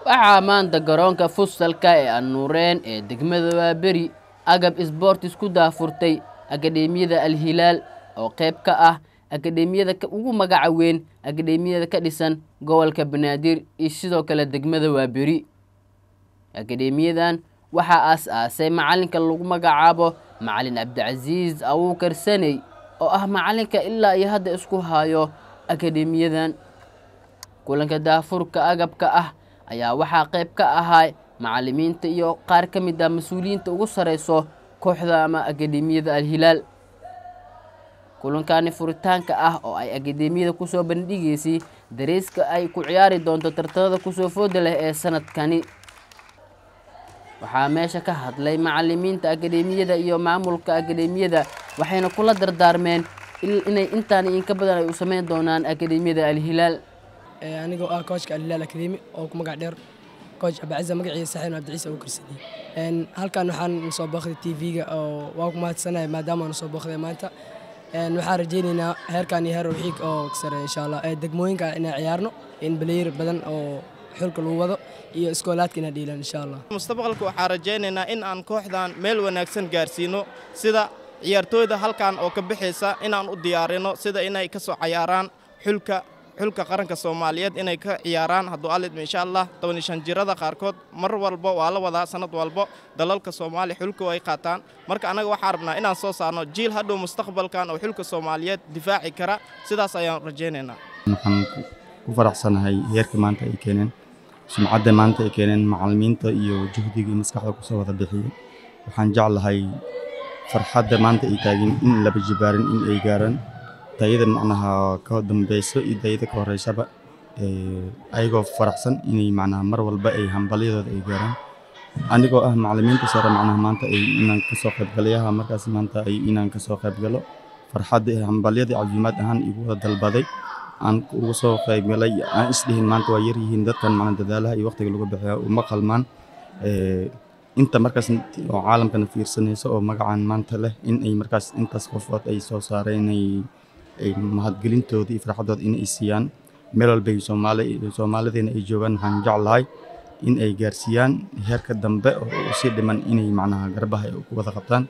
waxaa maanta garoonka fusalka ee annuureen ee degmada waaberi agab sboortis ku daafurtay akademiyada alhilaal oo qayb ka ah akademiyada ugu magaca weyn akademiyada ka dhisan gobolka banaadir iyo sidoo kale degmada waaberi akademiyadan waxaa aas-aasay macalinka lagu magacaabo macalin cabdicasiis abuukar saney oo ah macalinka ilaa iyo hadda isku hayo akademiyadan kulanka daafurka agabka ah ayaa waxaa qayb ka ahaa macalimiinta iyo qaar ka mid ah mas-uuliyiinta ugu sareyso kooxda ama akademiyada alhilaal kulankani furitaanka ah oo ay akademiyada kusoo bandhigeysay dareyska ay ku ciyaari doonto tartamada kusoo fooda leh ee sanadkani waxaa meesha ka hadlay macalimiinta akademiyada iyo maamulka akademiyada waxayna kula dardaarmeen inay intaan inka badan ay u sameyn doonaan akademiyada alhilaal anigoo ah koojka alhilaal akademi oo ku magac dheer kooj abaciza magaciisa saxiin abdiciise uu karsadiyey halkan waxaan soo booqday t v-ga oo waa ku mahadsanay maadaama aan soo booqday maanta waxaan rajeyneynaa heerkan iyo heer xiig oo sare insha allah degmooyinka inaan ciyaarno in baleyr badan oo xulka lagu wado iyo iskoolaadka inaan dhiilan insha allah mustaqbalka waxaan rajaynaynaa in aan kooxdan meel wanaagsan gaarsiino sida ciyaartooyda halkan oo ka bixaysa inaan u diyaarino sida inay ka soo cayaaraan xulka xulka qaranka soomaaliyeed inay ka ciyaaraan hadduu alidma insha allah tobanishan jirada qaarkood mar walba waa la wadaa sanad walbo dalalka soomaaliya xulka ay qaataan marka annaga waxaan rabnaa inaan soo saarno jiil hadhow mustaqbalkan oo xulka soomaaliyeed difaaci kara sidaas ayaan rajaynaynaa waxaan ku faraxsanahay heerka maanta ay keeneen sumcadda maanta ay keeneen macalimiinta iyo juhdiga maskaxda kusoo wada bixiyey waxaan jeclahay farxadda maanta ay taagin in laba jibaarin in ay gaaraan dayada macnaha ka dambeyso iyo dayada ka horeysaba ayagoo faraxsan inay macnaha mar walba ay hambalyadooda ay gaaraan anigoo ah macalimiinta sare macnaha maanta ay inaan kasoo qaybgalayaha markaas maanta ay inaan kasoo qaybgalo farxadda hambalyadii casuumaad ahaan igu wada dalbaday aan uga soo qaybgalay aan isdhihin maanta waa yaryihiin dadkan macna dadaalaha iyo waqtiga lagu bixiya uma qalmaan inta markaas oo caalamkana fiirsanaysa oo magacan maanta leh in ay markaas intaas qofood ay soo saareen ay mahadgelintooda iyo farxaddooda in ay siiyaan meel walba soomaalideena ay joogaan waxaan jeclahay in ay gaarsiiyaan heerka dambe oo si dhiman inay macnaha garbaha ay ku wada qabtaan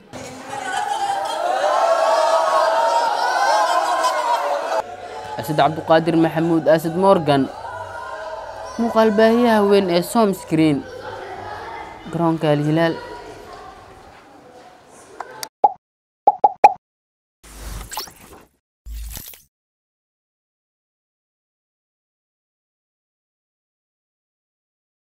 asad cabduqaadir maxamuud asad morgan muuqaal baahiyaha weyn ee som screen garoonka alhilaal